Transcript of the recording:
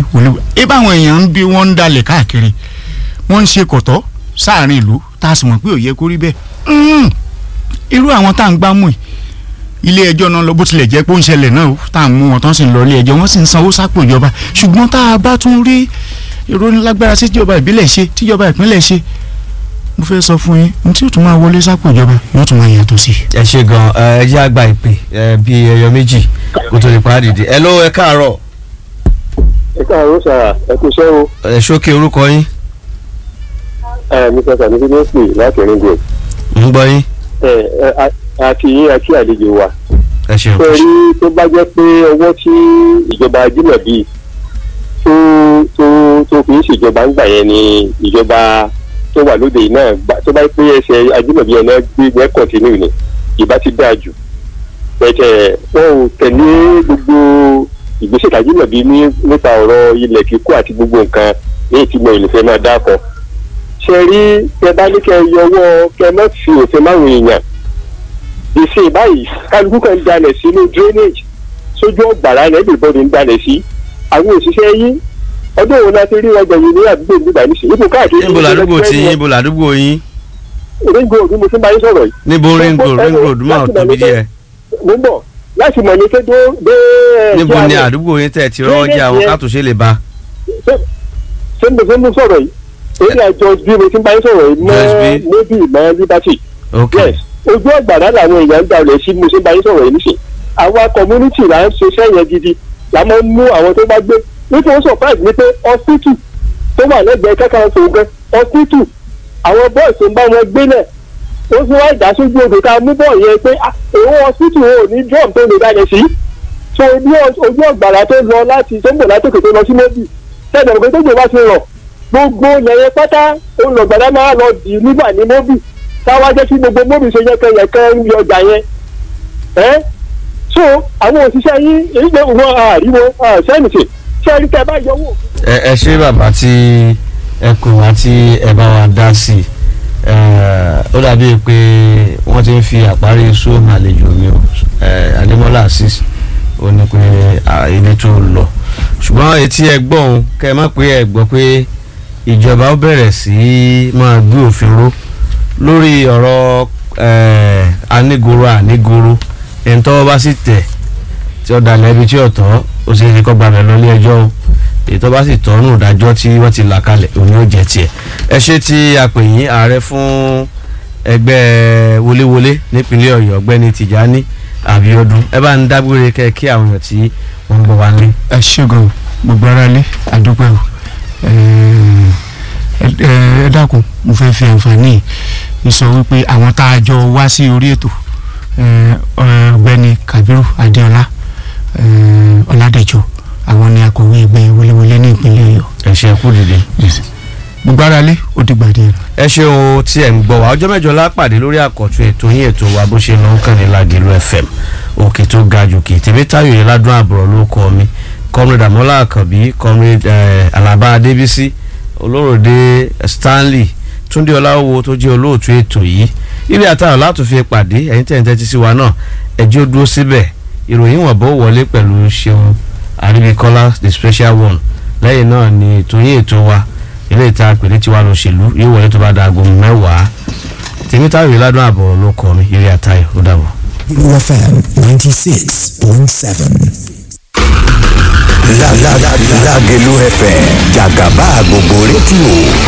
wọléwọlé ẹ báwọn èèyàn ń bí wọ́n ń dalẹ̀ káàkiri wọ́n ń ṣe kọ̀tọ́ sáàrin ìlú tá a sì mọ̀ pé ò yẹ kó rí bẹ́ẹ̀ Mm. irú àwọn tá à ń gbámú yìí ilé ẹjọ́ náà lọ bó tilẹ̀ jẹ́ pé ó ń ṣẹlẹ̀ náà ó tá à ń mú wọn tán sì ń lọ ilé ẹjọ́ wọ́n sì ń sanwó sápò ìjọba ṣùgbọ́n tá a bá tún rí ìròyìn lágbára sí tíjọba ìbílẹ̀ ṣe tíjọba ìpínlẹ̀ ṣe mo fẹ́ sọ fún yín ní tí yóò tún máa wọlé sápò ìjọba yóò tún máa yàtọ̀ sí i. ẹ ṣe gan ẹ jẹ́ àgbà ìpè ẹ bí ẹyọ méjì kó tó lè pa dìde ẹ ló ẹ káàárọ̀ ẹ káàárọ̀ sà ẹ kú iṣẹ́ o ẹ ṣókè orúkọ yín ẹ mi sọ sàmì fídíò pè láti rìn gò ń gbọ́ yín ẹ ẹ àti yín àti àlejò wa ẹ ṣeun ṣe rí tó bá jẹ́ pé ọwọ́ tí ìjọba ajímọ̀bí tó tó tó fi ń ṣèjọba ń gbà yẹn ni ìjọba tó wà lóde yìí náà gbà tó bá pé ẹsẹ̀ ajímọ̀bí yẹn náà gbé gbẹ́ kọ̀tínú ni ìbá ti dáa jù pẹ̀tẹ̀ wọn ò tẹ̀lé gbogbo ìgbésẹ̀ ajímọ̀bí ní nípa ọ̀rọ̀ ilẹ̀ kíkó àti gbogbo nǹkan ní ìtìmọ̀ ìlúfẹ́ máa dákọ̀ ṣe rí tẹ bá ní kẹ yọwọ́ kẹ má fi òfin máwọn èèyàn ìsìn báyìí kálukú kan ń dalẹ̀ sínú drainage sójú ọ̀gbàrá ẹ̀ everybody ń dalẹ̀ sí àwọn òṣìṣẹ́ yín ọdún òun láti rí ọjà yìí ní àdúgbò nígbà nísìnyí ipò káàkiri níbo làdúgbò tí yín níbo làdúgbò yín ringo òdu mo ti ń bá yín sọ̀rọ̀ yìí. níbo ring road ring road máa tóbi díẹ̀ mo ń bọ̀ láti mọ̀ ní pé dé dé ẹ̀ níbo kí a ni lè- àdúgbò yín tẹ̀ ti rọ́ọ̀jà àwọn kátòṣe lè ba ṣé mo ṣe ń mú sọ̀rọ̀ yìí èyí àjọ bí mo ti ń bá yín sọ̀rọ̀ yìí Just mọ́ be- mobi mọ́ liberty ok yes ojú ọ̀gbàrá làwọn èèyàn ń dalẹ̀ sí mo ṣe ń bá yín sọ̀rọ̀ yìí nísìn àwa community là ń ṣiṣẹ́ yẹn gidi là máa ń mú àwọn tó bá gbé nítorí surprise ni pé hospital tó wà lẹ́gbẹ̀ẹ́ kẹ́kọ̀ọ́ tó gbẹ hospital àwọn boys tó ń bá wọn gbé náà ó sì wá ìdá sójú odò ká mú bọ́ọ̀ yẹn pé ah, òun hospital ò ní drum tó lè dalẹ̀ sí so ní ojú ọ̀gbàrá tó lọ láti tó ń bọ̀ látòkè tó lọ sí mobi tẹ́lẹ̀ ògbé tó jò bá ti rọ̀ gbogbo yẹ̀yẹ pátá olùgbàdá máa lọ dì nígbà ní mobi táwa jẹ́ kí gbogbo mobi ṣe yẹ́kẹ́yẹ̀kẹ́ ń yọ ọjà yẹn ẹ́ so àwọn òṣìṣẹ́ yín èyí pé wọn àríwo sẹ́nìtì ṣé ẹni tẹ́ bá yọwọ́. ẹ ẹ ṣé bàbá tí ẹ kò wá tí ẹ bá wa dá sí i ẹ, ó dàbí pé wọ́n ti ń fi àparí iṣu àlejò mi o ẹ, adémọ́lá assis ó ní pé à, ilé tó lọ ṣùgbọ́n etí ẹ gbọ́ òun kẹ́ ẹ má pé ẹ gbọ́ pé ìjọba ó bẹ̀rẹ̀ sí í máa gbé òfin ró lórí ọ̀rọ̀ ẹ, anígoro ànígoro ẹni tọ́wọ́ bá sì tẹ̀ tí ó dalẹ̀ ibi tí ó tọ́ ó sì fi kọ́ gbàgbẹ́ lọ ilé ẹjọ́ o èyí tó bá sì tọ́nù ìdájọ́ tí wọ́n ti là kalẹ̀ òun yóò jẹ́ tiẹ̀ ẹ ṣe tí a pè yín ààrẹ fún ẹgbẹ́ wọléwọlé nípínlẹ̀ ọ̀yọ́ ọ̀gbẹ́ni tìjání àbíọ́dún ẹ bá ń dágbére kẹ́ kí àwọn èèyàn tí wọ́n ń bọ̀ wá ní. ẹ ṣègùn gbogbo ara lé àdúpẹ́ o ẹ ẹ ẹ dákun mo fẹ́ fi àǹfààní yìí sọ wípé àwọn tá a jọ wá sí orí ètò ẹ, ọ̀gbẹ́ni kabiru adéọlá ẹ, ọládẹjọ àwọn ni akọ̀wé ẹgbẹ́ wọléwọlé ní ìpínlẹ̀ ọ̀yọ́ ẹ ṣe kú dìde. gbogbo ara lé ó dìgbà díẹ̀. ẹ ṣeun tí ẹ ń gbọ́ wa ọjọ́ mẹ́jọ lápàdé lórí àkọ́tún ètò yín ètò wa bó ṣe lọ ń kàn ní Lágẹ̀lú FM òkè tó ga jòkè tèmi táyọ̀ yẹn ládùn àbúrò ló kọ́ mi comrade Àmọ́lá Àkànbí comrade eh, Alaba Adébísí olóròdé Stanley Túndé Ọláwó tó jẹ́ olóòtú ètò yìí ilé àtàwọn láti fi pàdé ẹ̀yin tẹ̀ ń tẹ́tí sí wa náà ẹjọ́ dúró síbẹ̀ ìròyìn wọ̀n bó wọlé pẹ̀lú Ṣeun Àríbíkọ́lá the special one lẹ́yìn náà ni ètò yín ètò wa ilé ìta àpèrè tiwa lòṣèlú yóò wọlé tó bá da aago mẹ́wàá tèmítàwé ládùn àbọ̀ ló kọ́ mi eré àtayọ̀ ó dàbọ̀. UFM 96.7. Lágẹ̀lú FM jàgàbá gbogbo rédíò